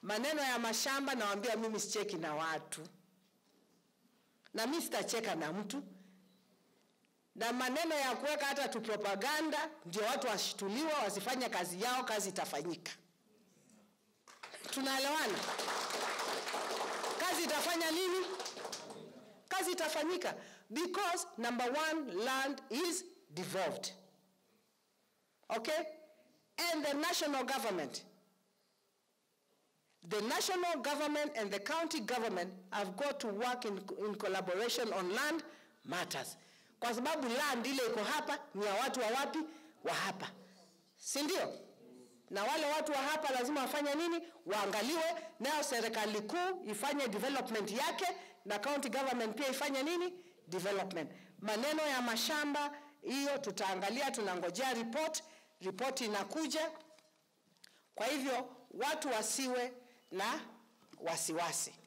Maneno ya mashamba nawaambia, mimi sicheki na watu na mimi sitacheka na mtu, na maneno ya kuweka hata tu propaganda ndio watu washituliwa wasifanye kazi yao, kazi itafanyika. Tunaelewana? Kazi itafanya nini? Kazi itafanyika because number one, land is devolved. Okay? And the national government the national government and the county government have got to work in, in collaboration on land matters, kwa sababu land ile iko hapa ni ya watu wa wapi? Wa hapa, si ndio? Na wale watu wa hapa lazima wafanye nini? Waangaliwe, nayo serikali kuu ifanye development yake na county government pia ifanye nini? Development. Maneno ya mashamba hiyo tutaangalia, tunangojea report, report inakuja. Kwa hivyo watu wasiwe na wasiwasi.